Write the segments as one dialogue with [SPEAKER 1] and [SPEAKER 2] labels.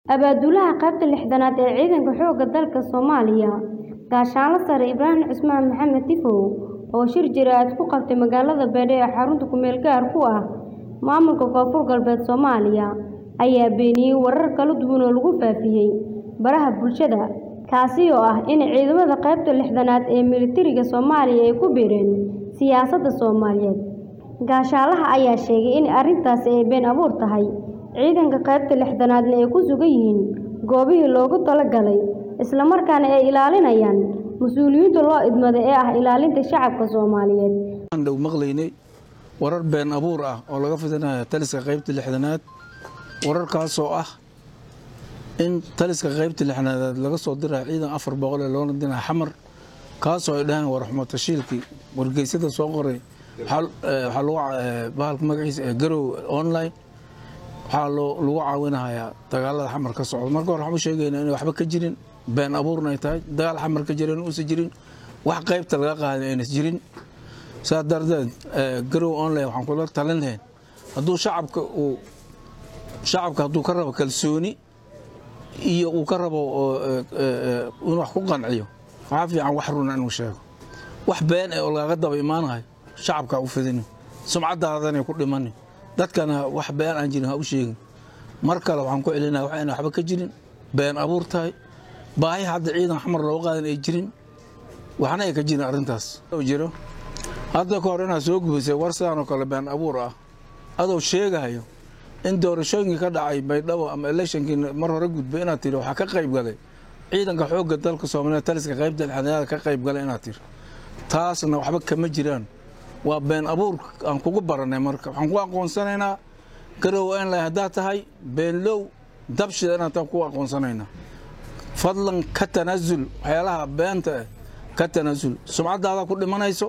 [SPEAKER 1] Abaabulaha qaybta lixdanaad ee Ciidanka Xoogga Dalka Soomaaliya, Gaashaanle Sare Ibraahim Cismaan Maxamed Tifow, oo shir jiraa'id ku qabtay magaalada Baydhabo ee xarunta ku-meel gaarka u ah maamulka Koonfur Galbeed Soomaaliya, ayaa beeniyay warar kala duwan oo lagu faafiyay baraha bulshada, kaasi oo ah in ciidamada qaybta lixdanaad ee militariga Soomaaliya ay ku biireen siyaasadda Soomaaliyeed. Gaashaanlaha ayaa sheegay in arrintaasi ay been abuur tahay, ciidanka qaybta lixdanaadna ay ku sugan yihiin goobihii loogu talagalay, isla markaana ay ilaalinayaan mas'uuliyadda loo idmaday ee ah ilaalinta shacabka Soomaaliyeed.
[SPEAKER 2] Waxaan dhow maqlaynay warar been abuur ah oo laga fidinayo taliska qaybta lixdanaad wararkaasoo ah in taliska qaybta lixdanaad laga soo dirayo ciidan afar boqol ee loona dinayo xamar kaasoo ay dhaheen war xumo tashiilkii wargeysyada soo qoray waxaa lagu bahalka magaciisa ee garow online waxaa lagu caawinahayaa dagaalada xamar ka socda marka hore waxaan u sheegaynaa inay waxba ka jirin been abuurna ay tahay dagaal xamar ka jira in uusan jirin wax qaybta laga qaaday aynas jirin saas darteed garow online waxaan kula talin lahayn hadduu shacabka uu shacabka hadduu ka rabo kalsooni iyo uu ka rabo inuu wax ku qanciyo waxaa fiican wax runa inuu sheego wax been ee oo lagaga daba imaanahay shacabka u fidinin sumcadaadanay ku dhimanin dadkana wax been aan jirin ha u sheegin mar kale waxaan ku celinaya wax ayna waxba ka jirin been abuur tahay baahi hadda ciidan xamar looga qaadan ay jirin waxna ay ka jirin arrintaas jiro hadda ka hor inaad soo gubisay war sidaan oo kale been abuur ah adoo sheegayo in doorashooyinkii ka dhacay baydhabo ama electionkii mar hore gudbay inaad tiri waxaa ka qayb galay ciidanka xoogga dalka soomaaliya taliska qaybta lixdanaad ka qayb galay inaad tiri taasna waxba kama jiraan waa been abuur aan kugu baranay marka waxaan ku aqoonsanaynaa garow inlay haddaad tahay beenlow dabshida inaad taa ku aqoonsanaynaa fadlan ka tanaasul waxyaalaha beenta eh ka tanaasul sumcaddaada ku dhimanayso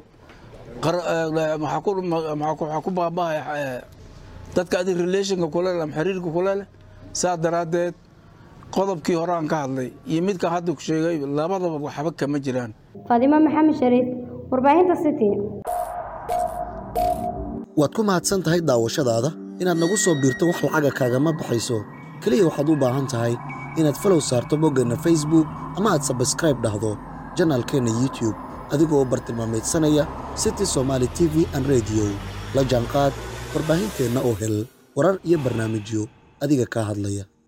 [SPEAKER 2] waxaa ku baabahaya dadka adig relationka kule leh ama xiriirka kule leh saa daraaddeed qodobkii hore aan ka hadlay iyo midkaan hadda ku sheegay labadaba waxba kama jiraan
[SPEAKER 1] Faadimo Maxamed Shariif, warbaahinta City.
[SPEAKER 3] waad ku mahadsan tahay daawashadaada inaad nagu soo biirto wax lacaga kaagama baxayso keliya waxaad u baahan tahay inaad falow saarto boggeenna facebook ama aad sabskraib dhahdo janaalkeenna youtube adigoo bartilmaameedsanaya city somaali t v an rediyo la jaanqaad warbaahinteenna oo hel warar iyo barnaamijyo adiga kaa hadlaya